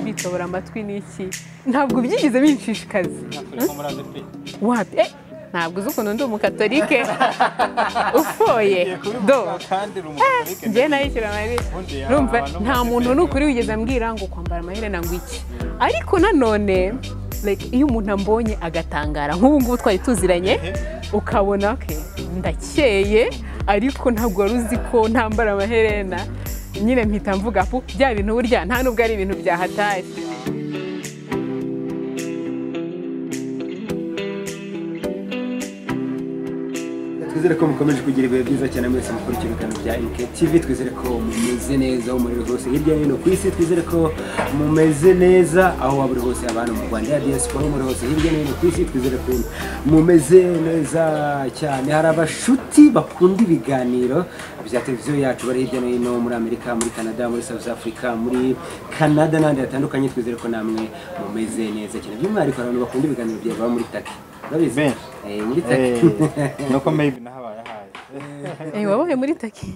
bitobora amatwi ni iki ntabwo byigeze binshishikaza turi ko muri adepi wapi eh, ntabwo uzi ukuntu ndi umukatolike ufoye do kandi uri umugatolike njye nayishyura amayeri Ubundi ya- rumva abantu nta bose muntu pe- n'ukuri wigeze ambwira ngo kwambara amaherena ngo iki ariko nanone like, iyo umuntu ambonye agatangara nk'ubu ngubu twari tuziranye ukabona ke ndakeye ariko ntabwo wari uzi ko ntambara amaherena nyine mpita mvuga pu bya bintu burya nta nubwo ari ibintu byahatari twizere ko mukomeje kugira ibihe byiza cyane mwese mukurikiye ibiganiro bya TV twizere ko mumeze neza aho muri hose hirya no hino ku isi twizere ko mumeze neza aho waba uri hose abantu mu rwanda ya diaspora muri hose hirya no hino ku isi twizere ko mumeze neza cyane hari abashuti bakunda ibiganiro bya televiziyo yacu bari hirya no hino muri amerika muri canada muri south africa muri canada n'ahandi hatandukanye twizere ko namwe mumeze neza cyane by'umwihariko hari abantu bakunda ibiganiro bya baba muri taki urabizi Benshi. Eh, muri taki nuko maybe nahabaye ahaye Eh, wabaye muri taki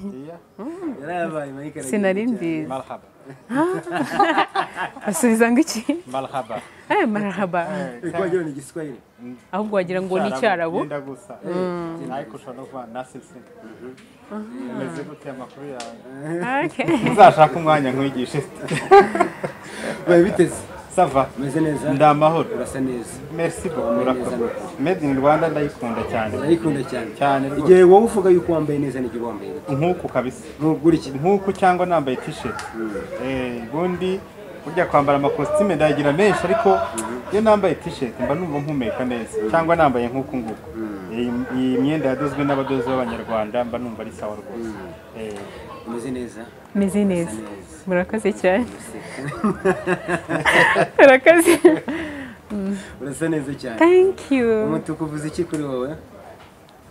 Yarabaye, Mike aragiye sinari cyane. mbizi marhaba basubiza ngo iki marhaba aya marahaba Ariko wagira ngo ni igiswahili. ahubwo wagira ngo ni icyarabu Cyarabu, yenda gusa ariko ushobora no kuba nasisi umeze gute amakuru yawe Okay. uzashaka umwanya nkwigishe Bibaye biteze. sava Umeze neza. ndi amahoro Urasa neza. merci Neza beaucoup urakoze n'ukuri. made in rwanda ndayikunda cyane Ndayikunda cyane. Cyane rwose. Igihe wowe uvuga yuko wambaye neza n'igihe wambaye bite? nk'uku kabisa Ntugukurikira. nk'uku cyangwa nambaye t-shirt Eh, ubundi burya kwambara amakositime ndayagira menshi ariko iyo nambaye t-shirt mba numva mpumeka neza cyangwa nambaye nk'uku nguku Eh, iyi myenda yadozwe n'abadozi b'abanyarwanda mba numva ari sawa rwose Eh, Umeze neza. meze neza neza. murakoze cyane murakoze Urasa neza cyane. thank you Umutuku uvuze iki kuri wowe?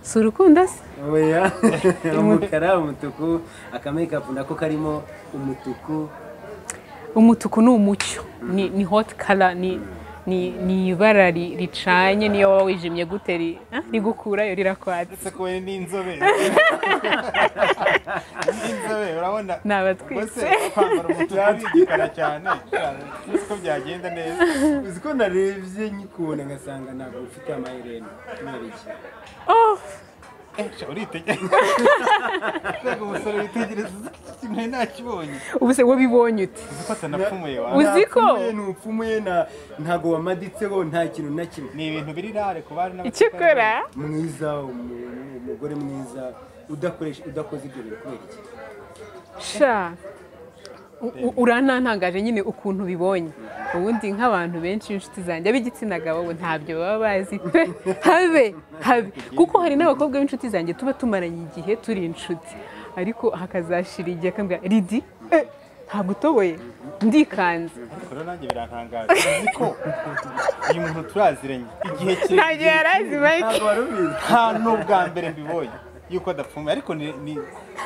si urukundo se Oya. Umukara, umutuku, akamakeup nako karimo umutuku. umutuku ni umucyo ni, ni hot color ni ni, ni ibara ri- ricanye niyo waba wijimye gute ri- ah, rigukurayo rirakwatse uretse ko we ni inzobere ni inzobere urabona nabatwitse Ese kwambara umutuku ari igikara cyane uzi ko byagenda neza Uzi ko narebye nyikubona ngasanga ntabwo ufite amaherena. Kubera iki? oh Sha, uritegereza Mbega umusore witegereza ikintu nari nakibonye ubu se wabibonye ute uzi ko atanapfumuye wa Uzi ko? Ntapfumuye, ntupfumuye na- ntabwo wamaditseho nta kintu na kimwe ni ibintu biri rare ku bari icyakora mwiza umu- umugore mwiza udakoresha udakoze ibyo bintu kubera iki sha u- u- uranantangaje nyine ukuntu ubibonye ubundi nk'abantu benshi b'inshuti zanjye ab'igitsina gabo bo ntabyo baba bazi pe habe habe kuko hari n'abakobwa b'inshuti zanjye tuba tumaranye igihe turi inshuti ariko hakazashira igihe akambwira ridi eh, ntabwo utoboye ndikanze rero nanjye birantangaje uzi ko uyu muntu turaziranye igihe ntabyo kirekire yari azi mike ntabwo wari ubizi nta n'ubwa mbere mbibonye yuko adapfumuye ariko ni ni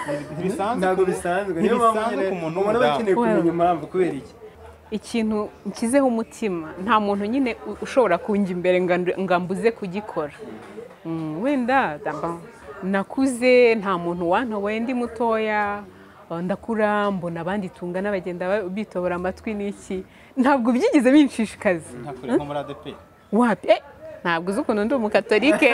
ni- ntibisanzwe ntabwo ku- bisanzwe niyo mpamvu ntibisanzwe nyine ku muntu umuntu aba akeneye w'umudamu kumenya impamvu kubera iki ikintu nshyizeho umutima nta muntu nyine u- ushobora kunjya imbere ngo andu- ngo ambuze kugikora Mm, wenda daba- nakuze nta muntu wantoboye ndi mutoya eh, ndakura mbona abandi tungana bagenda ba- bitobora amatwi n'iki ntabwo byigeze binshishikaza ntakure nko muri adepi wapi eh, ntabwo uzi ukuntu ndi umukatolike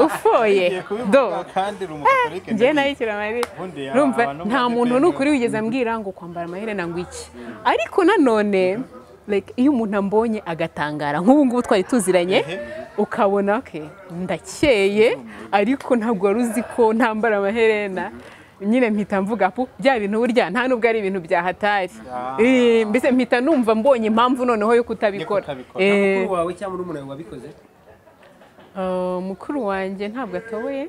ufoye ngiye do kubivuga kandi uri umugatolike njye nayishyura amayeri Ubundi ya- rumva abantu nta bafite muntu ibintu- n'ukuri wigeze ambwira ngo kwambara amaherena ngo iki ariko nanone like, iyo umuntu ambonye agatangara nk'ubu ngubu twari tuziranye ukabona ke ndakeye ariko ntabwo wari uzi ko ntambara amaherena nyine mpita mvuga pu bya bintu burya nta nubwo ari ibintu byahatari Eh, mbese mpita numva mbonye impamvu noneho yo kutabikora kutabikora. Eh, mukuru wawe cyangwa uri umuntu wabikoze Uh, mukuru wanjye ntabwo atoboye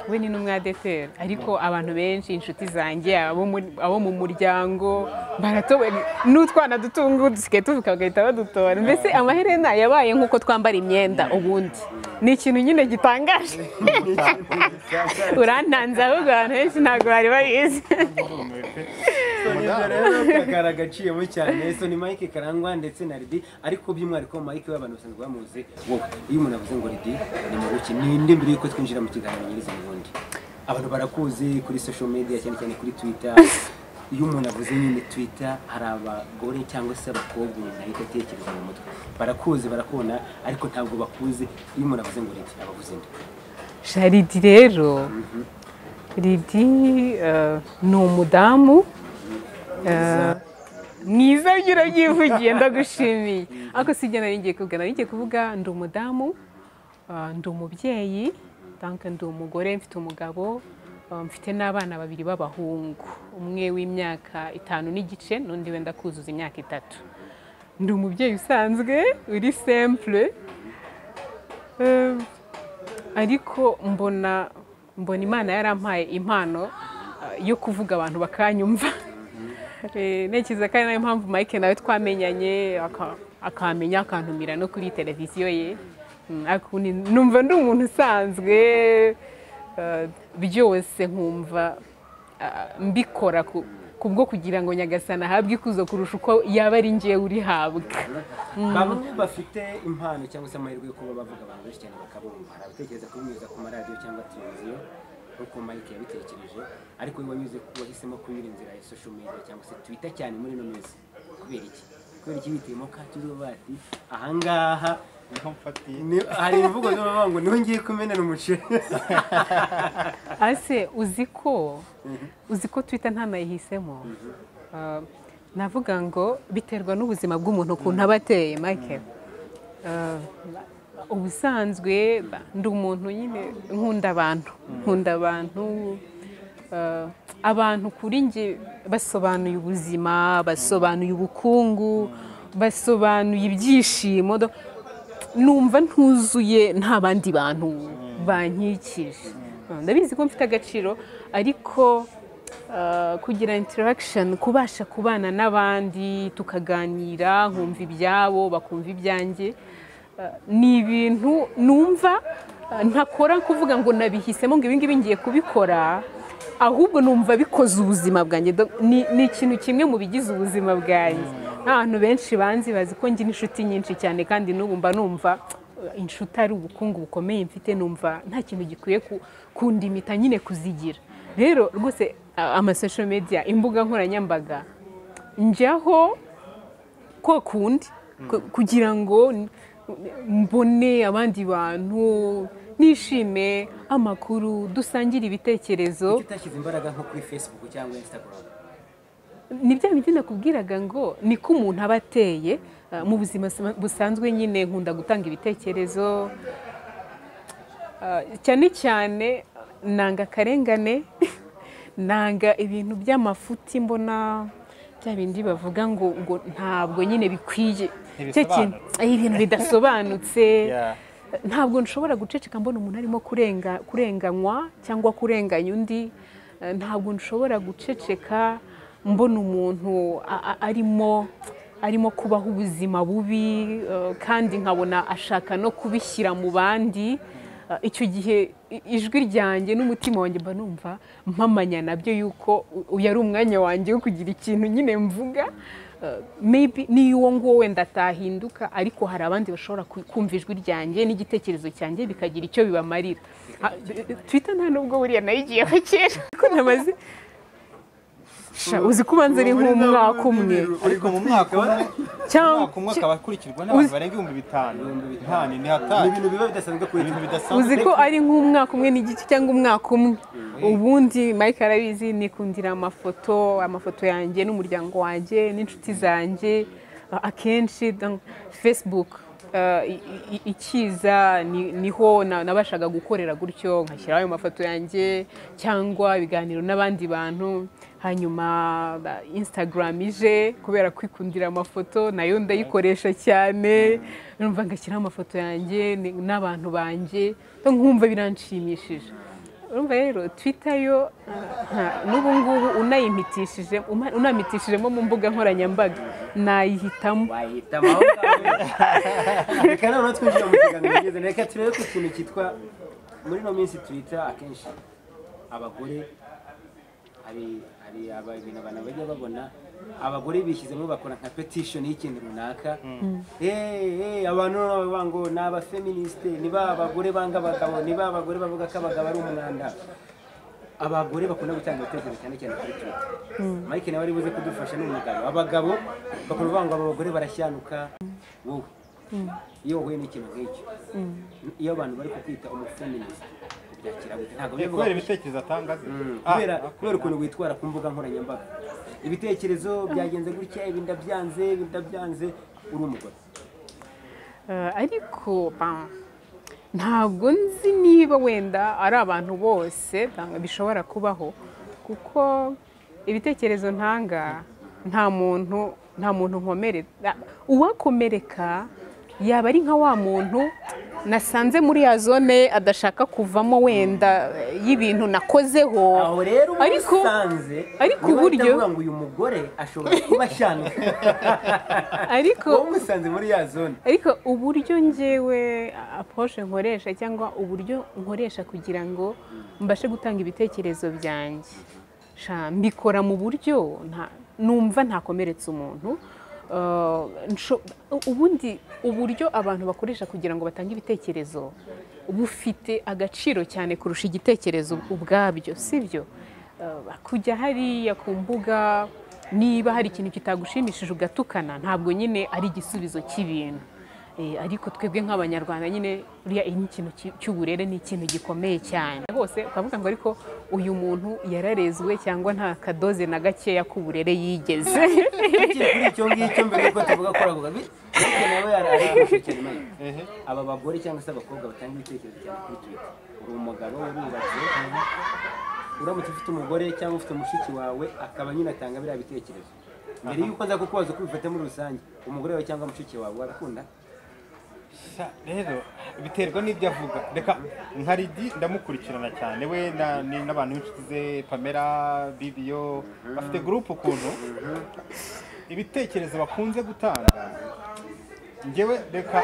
we ni n'umwadeteri ariko abantu benshi inshuti zanjye abo muri- abo mu muryango baratoboye n'utwana duto ngubu dusigaye tuvuka bagahita badutora mbese amaherena yabaye nk'uko twambara imyenda ubundi ni ikintu nyine gitangaje urantanze ahubwo abantu benshi ntabwo bari babizi ibyo rero kagara agaciyemo cyane so ni mike karangwa ndetse na ridi ariko by'umwihariko mike we abantu basanzwe bamuzi wowe iyo umuntu avuze ngo ridi ni mu buki ninde mbere yuko twinjira mu kiganiro nyirizina ubundi abantu barakuzi kuri social media cyane cyane kuri twitter iyo umuntu avuze nyine twita hari abagore cyangwa se abakobwa umuntu ahita atekereza mu mutwe barakuzi barakubona ariko ntabwo bakuzi iyo umuntu avuze ngo riti abavuze nde jaridi rero ridi eh, ni umudamu eh, mwiza ugira byivugiye ndagushimiye ariko si ibyo nari ngiye kuvuga nari ngiye kuvuga ndi umudamu eh, ndi umubyeyi donc ndi umugore mfite umugabo eh, mfite n'abana babiri b'abahungu umwe w'imyaka itanu n'igice n'undi wenda kuzuza imyaka itatu ndi umubyeyi usanzwe uri simple Eh, ariko mbona mbona imana yarampaye impano eh, yo kuvuga abantu bakanyumva Eh, ntekereza ko ari nayo mpamvu mike nawe twamenyanye aka- akamenya akantumira no kuri televiziyo ye Mm, ariko ni- numva ndi umuntu usanzwe eh, byose nkumva ah, mbikora ku- kubwo kugira ngo nyagasana ahabwe ikuzo kurusha uko yaba ari njyewe urihabwa bamwe bafite impano cyangwa se amahirwe yo kuba bavuga abantu benshi cyane bakabumva hari abatekereza kubinyuza ku maradiyo cyangwa televiziyo nk'uko mike yabitekereje ariko we wanyuze ku wahisemo kunyura inzira ya social media cyangwa se twita cyane muri ino minsi kubera iki kubera iki bitiyemo ka tuzuba bati ahangaha niho mfatiye ni- hari imvugo ziba bavuga ngo niho ngiye kumenera umuceri ase uzi ko uzi ko twita ntanayihisemo Ah, navuga ngo biterwa n'ubuzima bw'umuntu ukuntu aba ateye mike Ah, ubusanzwe ba- ndi umuntu nyine nkunda abantu nkunda abantu ah, abantu kuri njye basobanuye ubuzima basobanuye ubukungu basobanuye ibyishimo do- numva ntuzuye nta bandi bantu bankikije ndabizi ko mfite agaciro ariko ah, kugira interaction kubasha kubana n'abandi tukaganira nkumva ibyabo bakumva ibyanjye ah, ni ibintu numva ah, ntakora kuvuga ngo nabihisemo ngo ibingibi ngiye kubikora ahubwo numva bikoze ubuzima bwanjye Do- ni ni ikintu kimwe mu bigize ubuzima bwanjye n'abantu benshi banzi bazi ko ngira inshuti nyinshi cyane kandi n'ubu mba numva "Uh, inshuti ari ubukungu bukomeye mfite numva nta kintu gikwiye ku- kundimita nyine kuzigira rero rwose a- amasosho media imbuga nkoranyambaga njyaho kwa kundi ku- kugira ngo n- mbone abandi bantu nishime amakuru dusangire ibitekerezo tutashyize imbaraga nko kuri facebook cyangwa instagram ni bya bindi nakubwiraga ngo niko umuntu aba ateye ah, mu buzima sa- busanzwe nyine nkunda gutanga ibitekerezo Ah, cyane cyane nanga akarengane nanga ibintu by'amafuti mbona bya bindi bavuga ngo ngo ntabwo nyine bikwiye Cya kintu- eh, ibintu bidasobanutse Yeah. ntabwo nshobora guceceka mbona umuntu arimo kurenga kurenganywa cyangwa kurenganya undi Eh, ntabwo nshobora guceceka mbona umuntu a- a- arimo arimo kubaho ubuzima bubi eh, kandi nkabona ashaka no kubishyira mu bandi Eh, icyo gihe i- ijwi ryanjye n'umutima wanjye mba numva mpamanya nabyo yuko u- uyu ari umwanya wanjye wo kugira ikintu nyine mvuga Eh, maybe niyo uwo nguwo wenda atahinduka ariko hari abandi bashobora ku- kumva ijwi ryanjye n'igitekerezo cyanjye bikagira icyo bibamarira Ah, twitter nta nubwo buriya nayigiyeho kera ko namaze Sha, uzi ko ubanza ari nk'umwaka umwe ariko mu mwaka umwe cyangwa umwaka umwe akaba akurikirwa n'abantu Uzi- barenga ibihumbi bitanu nta ni hatari ibintu biba bidasanzwe kuri ibintu twitter uzi bidasanzwe ko ari nk'umwaka umwe n'igice cyangwa umwaka umwe ubundi mike arabizi nikundira amafoto amafoto yanjye n'umuryango wanjye n'inshuti zanjye A- akenshi donc, facebook eh, i- i- ikiza ni- niho na- nabashaga gukorera gutyo nkashyiraho ayo mafoto yanjye cyangwa ibiganiro n'abandi bantu hanyuma ba- instagram ije kubera kwikundira amafoto nayo ndayikoresha cyane numva ngashyiraho amafoto yanjye ni- n'abantu banjye donc nkumva biranshimishije urumva rero twitter yo nta- n'ubu ngubu unayimitishije uma- unamitishijemo mu mbuga nkoranyambaga nayihitamo wahita aho ngaho reka noneho twinjire mu kiganiro kigeze reka turebe ku kintu cyitwa muri ino minsi twita akenshi abagore hari hari aba- ibintu abantu bajya babona abagore bishyizemo bakora nka petition y'ikintu runaka Eh, eh, abantu noneho bavuga ngo ni abafeministe ni ba bagore banga abagabo ni ba bagore bavuga ko abagabo ari umwanda abagore bakunda gutanga ibitekerezo cyane cyane kuri twitter mike nawe ari buze kudufasha ni umugabo abagabo bakora uvuga ngo abagore barashyanuka wowe iyo wahuye n'ikintu nk'icyo iyo abantu bari kukwita umufeminist ubyakira gute ntabwo Eh, bivuga kubera ibitekerezo atanga se Ah, kubera okay. kubera ukuntu witwara ku mbuga nkoranyambaga ibitekerezo byagenze gutya ibi ndabyanze ibi ndabyanze uri umugore Eh, ariko ba- ntabwo nzi niba wenda ari abantu bose ba- bishobora kubaho kuko ibitekerezo ntanga nta muntu nta muntu nkomere na- uwakomereka yaba ari nka wa muntu nasanze muri ya zone adashaka kuvamo wenda eh, y'ibintu nakozeho aho rero uba ariko usanze ariko niba uburyo- utavuga ngo uyu mugore ashobora kuba ashanuka ariko wowe umusanze muri ya zone ariko uburyo ngewe aposhe nkoresha cyangwa uburyo nkoresha kugira ngo mbashe gutanga ibitekerezo byanjye Sha, mbikora mu buryo nta- numva ntakomeretse umuntu Eh, nsho- ubundi uburyo abantu bakoresha kugira ngo batange ibitekerezo bufite agaciro cyane kurusha igitekerezo ubwabyo sibyo Eh, kujya hariya ku mbuga niba hari ikintu kitagushimishije ugatukana ntabwo nyine ari igisubizo cy'ibintu Eh, ariko twebwe nk'abanyarwanda nyine buriya iyi ni ikintu cy- cy'uburere ni ikintu gikomeye cyane hose ukavuga ngo ariko uyu muntu yararezwe cyangwa nta kadoze na gakeya k'uburere yigeze tukiri kuri icyo ngicyo mbere yuko tuvuga ko uravuga bi ariko nawe yari ari gushikira imana Ehe. aba bagore cyangwa se abakobwa batanga ibitekerezo cyane kuri twitter uri umugabo urubatse uramutse ufite umugore cyangwa ufite mushiki wawe akaba nyine atanga biriya bitekerezo mbere yuko aza kukubaza uko ubifata muri rusange umugore wawe cyangwa mushiki wawe warakunda Sha, rero biterwa n'ibyo avuga reka nka ridi ndamukurikirana cyane we na- ni n'abantu b'inshuti ze pamela bibiyo bafite gurupe ukuntu ibitekerezo bakunze gutanga ngewe reka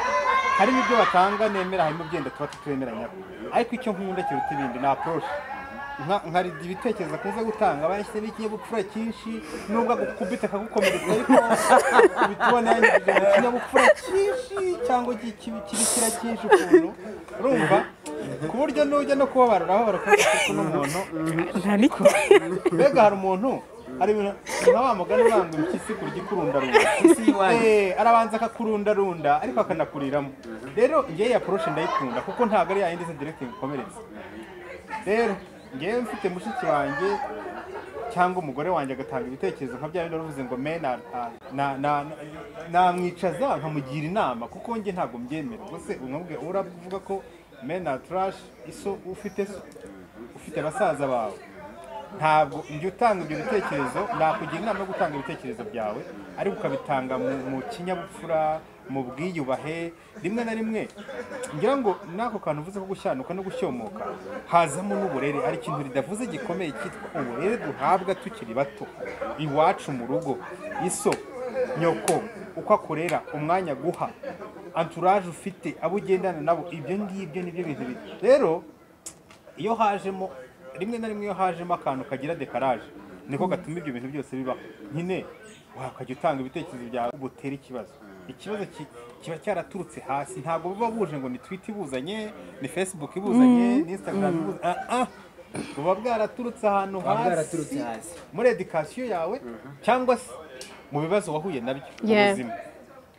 harimo ibyo batanga nemera harimo byenda tuba tutemeranya ariko icyo nkunda kiruta ibindi ni aporoshi nka nka ridi ibitekerezo akunze gutanga bashyizemo ikinyabupfura cyinshi nubwo agukubita akagukomeretsa ariko bitubona yanyujije mu kinyabupfura cyinshi cyangwa iki- kibi- kibikira cyinshi ukuntu urumva ku buryo nujya no kubabarira aho barakuvuga ko n'umuntu mbega hari umuntu hari ibintu nka wa mugani uranga impyisi kurya ikurundarunda Impyisi y'iwanyu. Eh, arabanza akakurundarunda ariko akanakuriramo rero ngewe ya poroshe ndayikunda kuko ntabwo ari yayindi se direkiti ikomeretsa rero ngewe mfite mushiki wanjye cyangwa umugore wanjye agatanga ibitekerezo nka bya bindi uvuze ngo men are- are- na- na- na- namwicaza nkamugira inama kuko njye ntabwo mbyemera ubwo se umubwe uravuga ko men are trash iso ufite so ufite basaza bawe ntabwo njya utanga ibyo bitekerezo nakugira inama yo gutanga ibitekerezo byawe ariko ukabitanga mu- mu kinyabupfura mu bwiyubahe rimwe na rimwe ngira ngo n'ako kantu uvuze ko gushyanuka no gushyomoka hazamo n'uburere hari ikintu ridavuze gikomeye cyitwa uburere duhabwa tukiri bato iwacu mu rugo iso nyoko uko akorera umwanya guha anturaje ufite abo ugendana nabo ibyo ngibyo nibyo bintu bi- rero iyo hajemo rimwe na rimwe iyo hajemo akantu kagira dekaraje niko gatuma ibyo bintu byose bibaho nyine wakajya utanga ibitekerezo byawe butere ikibazo ikibazo ki- kiba cyaraturutse hasi ntabwo buba buje ngo ni twita ibuzanye ni facebook ibuzanye ni instagram ibuzanye ah, ah. buba bwaraturutse ahantu Buba bwaraturutse hasi. muri edikasiyo yawe cyangwa se mu bibazo wahuye nabyo mu Yeah. buzima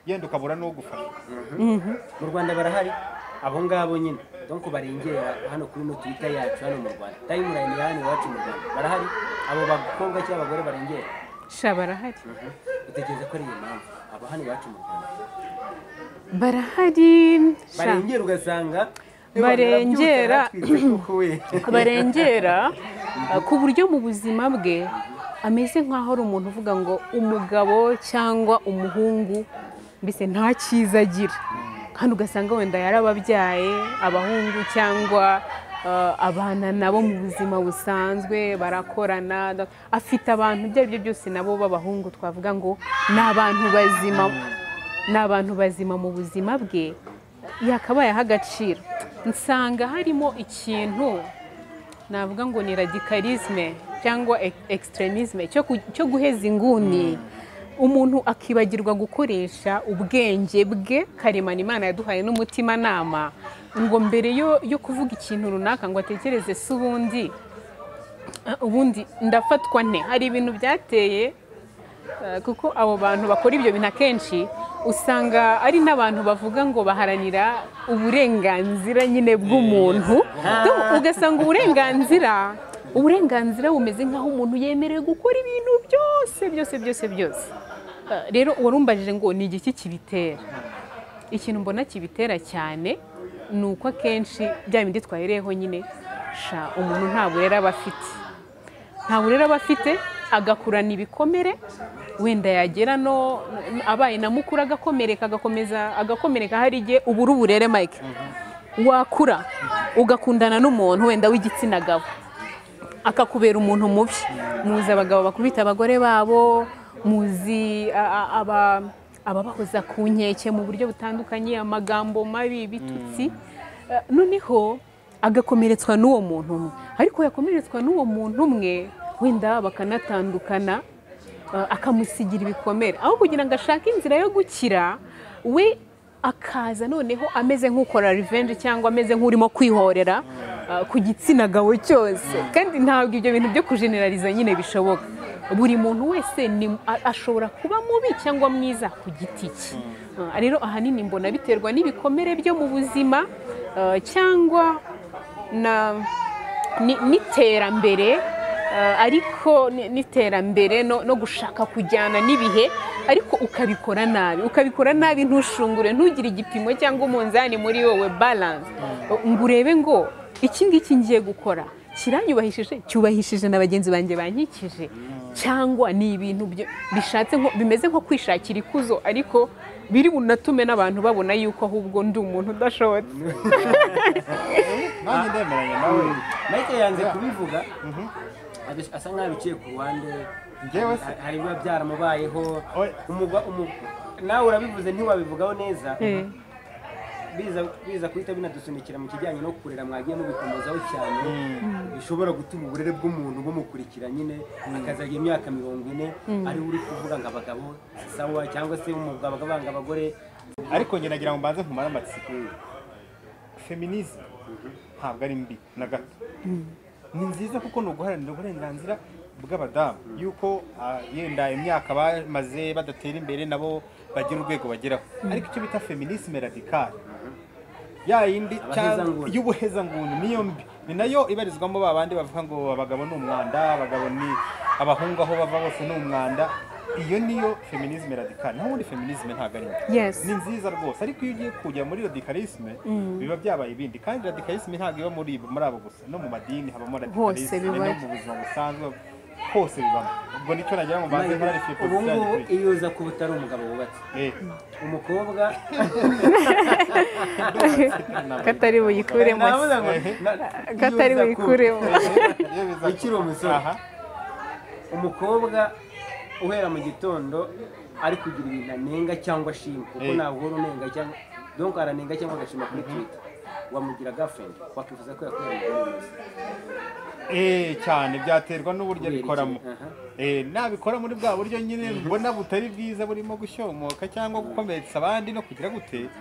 yenda ukabura n'uwo gufasha mu rwanda barahari abo ngabo nyine donko barengera hano kuri no twita yacu hano mu rwanda tayimulayini ya hano iwacu mu rwanda barahari abo bakobwa cyangwa abagore barengera sha barahari utekereza ko ari iyo mpamvu abo hano iwacu mu rwanda barahari sha. barengera ugasanga Barengera. barengera barengera uh, ku buryo mu buzima bwe ameze nk'aho ari umuntu uvuga ngo umugabo cyangwa umuhungu mbese nta cyiza agira kandi ugasanga wenda yarababyaye abahungu cyangwa uh, abana nabo mu buzima busanzwe barakorana da- afite abantu ibyo ari byo byose nabo b'abahungu twavuga ngo ni abantu bazima ni abantu bazima mu buzima bwe yakabayeho agaciro nsanga harimo ikintu navuga ngo ni radikalisme cyangwa ek- extremisme cyo ku- cyo guheza inguni umuntu akibagirwa gukoresha ubwenge bwe karemano imana yaduhaye n'umutimanama ngo mbere yo, yo kuvuga ikintu runaka ngo atekereze se ubundi Ah, ubundi ndafatwa nte hari ibintu byateye eh, kuko abo bantu bakora ibyo bintu akenshi usanga ari n'abantu bavuga ngo baharanira uburenganzira nyine bw'umuntu Ndumva- ugasanga uburenganzira uburenganzira bumeze nk'aho umuntu yemerewe gukora ibintu byose byose byose byose Eh, rero warumbajije ngo ni igiki kibitera ikintu mbona kibitera cyane ni uko akenshi bya bindi twahereyeho nyine sha umuntu nta burere aba afite nta burere aba afite agakurana ibikomere wenda yagera no abaye na mukuru agakomereka agakomeza agakomereka hari igihe ubura uburere mike wakura ugakundana n'umuntu wenda w'igitsina gabo akakubera umuntu mubi muzi abagabo bakubita abagore babo muzi a- a- aba- ababahoza ku nkeke mu buryo butandukanye amagambo mabi ibitutsi Eh, noneho agakomeretswa n'uwo muntu umwe ariko yakomeretswa n'uwo muntu umwe wenda bakanatandukana eh, akamusigira ibikomere aho kugira ngo ashake inzira yo gukira we akaza noneho ameze nk'ukora revenge cyangwa ameze nk'urimo kwihorera uh, ku gitsina gabo cyose kandi ntabwo ibyo bintu byo kujenerariza nyine bishoboka buri muntu wese ni- a- ashobora kuba mubi cyangwa mwiza ku giti cye Uh, rero ahanini mbona biterwa n'ibikomere byo mu buzima uh, cyangwa na ni- n'iterambere eh, ariko ni- n'iterambere no no gushaka kujyana n'ibihe ariko ukabikora nabi ukabikora nabi ntushungure ntugire igipimo cyangwa umunzani muri wowe balance ngo urebe ngo iki ngiki ngiye gukora kiranyubahishije cyubahishije na bagenzi banjye bankikije cyangwa ni ibintu byo- bishatse nko- bimeze nko kwishakira ikuzo ariko biri bunatume n'abantu babona yuko ahubwo ndi umuntu udashobotse nanjye ndemeranya nawe Mike yanze kubivuga abis- asa nkaho biciye ku ruhande Njyewe se- Hari- hari biba byaramubayeho Oya. umugwa umu- nawe urabivuze ntiwabivugaho neza Eh. biza biza guhita binadusunikira mu kijyanye no kurera mwagiye mubikomozaho cyane bishobora gutuma uburere bw'umuntu bumukurikira nyine akazajya imyaka mirongo ine ari we uri kuvuga ngo abagabo si sawa cyangwa se umugabo akabanga abagore ariko njye nagira ngo mbanze nkumare amatsiko feminisme ntabwo ari mbi na gato ni nziza kuko ni uguharanira uburenganzira bw'abadamu yuko ah, yenda imyaka bamaze badatera imbere nabo bagira urwego bageraho ariko icyo bita feminisme radicale ya yindi Abahezanguni. y'ubuhezanguni niyo mbi ni nayo ibarizwamo ba bandi bavuga ngo abagabo ni umwanda abagabo ni abahungu aho bava bose ni umwanda iyo niyo feminisme radicale naho ubundi feminisme ntabwo ari mbi Yes. ni nziza rwose ariko iyo ugiye kujya muri radikalisme biba byabaye ibindi kandi radikalisme ntabwo iba muri muri abo gusa no mu madini habamo radikalisme no bibayo. mu buzima busanzwe hose bibamo ubwo nicyo nagira ngo mbanze nkorane fiyo ubu ngubu iyo uza kuba utari umugabo wubatse umukobwa katari buyikuremo se. Navuga ngo- na- katari iyo uza kuba- buyikuremo ukiri umusore. umukobwa uhera mu gitondo ari kugira ibintu anenga cyangwa ashima kuko Eh. ntabwo uhora unenga cyangwa donko aranenga cyangwa agashima kuri twita wamugira gafendi wakifuza ko yakorera umugore wese cyane byaterwa n'uburyo Kubera iki? bikoramo Aha. Eh, nabikora muri bwa buryo nyine mbona butari bwiza burimo gushyomoka cyangwa gukomeretsa abandi no kugira gute aho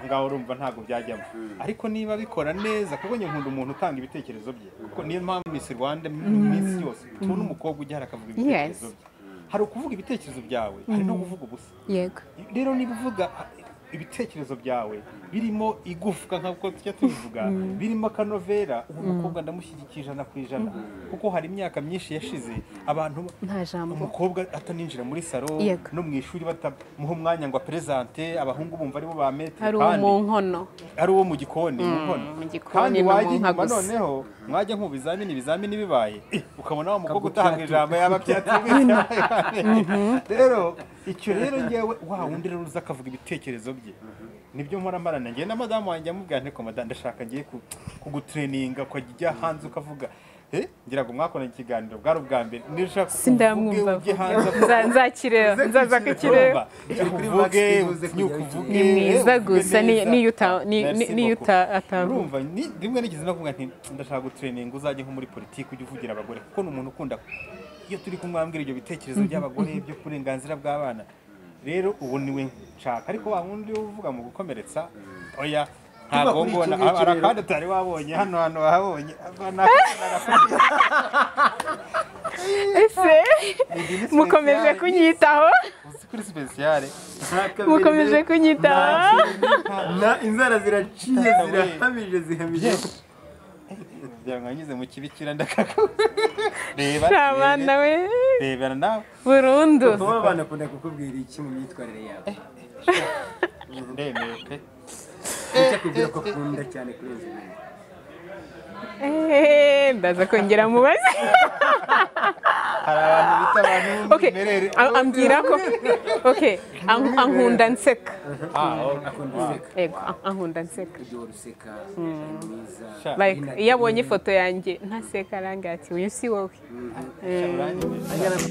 ngaho urumva ntabwo byajyamo ariko niba bikora neza kuko njye nkunda umuntu utanga ibitekerezo bye kuko niyo mpamvu Miss Rwanda mu minsi yose tubona umukobwa ujya akavuga ibitekerezo Yes. bye hari ukuvuga ibitekerezo byawe hari no kuvuga ubusa yego rero niba uvuga ibitekerezo byawe birimo igufwa nk'uko tujya tubivuga birimo akanovera ubu umukobwa ndamushyigikira ijana ku ijana kuko hari imyaka myinshi yashize abantu nta jambo umukobwa ataninjira muri salo Yego. no mu ishuri batamuha umwanya ngo aperezante abahungu bumva aribo ba metero hari uwo mu nkono ari uwo mu gikoni mu nkono. mu gikoni kandi no mu wajya nka inyuma gusa. noneho mwajya nko mu bizamini ibizamini bibaye eh, ukabona wa mukobwa utahanga Kagutyatira. ijambo yaba byatumye rero icyo rero ngewe wa wundi rero uza akavuga ibitekerezo bye nibyo mpora marana njye na madamu wanjye amubwira nteko madamu ndashaka ngiye ku- kugutureninga ukajya ujya hanze ukavuga eh, ngira ngo mwakoranye ikiganiro bwari ubwa mbere nishaka sindamwumva ujye hanze Nza- nzakireba nzaza ku kireba uvuge uvuge ni mwiza gusa ni- niyo uta- ni- ni- niyo uta- atavuga urumva ni- rimwe nigeze no kuvuga nti ndashaka gutreninga uzajye nko muri politiki ujye uvugira abagore kuko ni umuntu ukunda iyo turi kumwe ambwira ibyo bitekerezo by'abagore by'uburenganzira bw'abana rero ubu niwe nshaka ariko wa wundi uvuga mu gukomeretsa oya ntabwo kuri iki ngona ngiki hari rero. akandi utari wabonye hano hano wahabonye ese mukomeje kunyitaho uzi kuri sipesiyare mukomeje kunyitaho na inzara ziraciye zirahamije zihamije kugira ngo anyuze mu kibikira ndakaka reba ntabana rebe, we rebera nawe burundu kuba abana akunda kukubwira iki mu myitwarire yabo ndemeye pe nicyo akubwira ko akunda cyane kurenza ibindi Eh, ndaza kongera mubaze hari abantu bita abantu okay b'umwimerere a- ambwira ko okay an- ankunda nseka Ah, okay. akunda useka yego an- ankunda nseka ibyo uruseka ni mwiza Sha. like iyo abonye ifoto yanjye ntaseka arangira ati uyu si wowe Uranyemeje.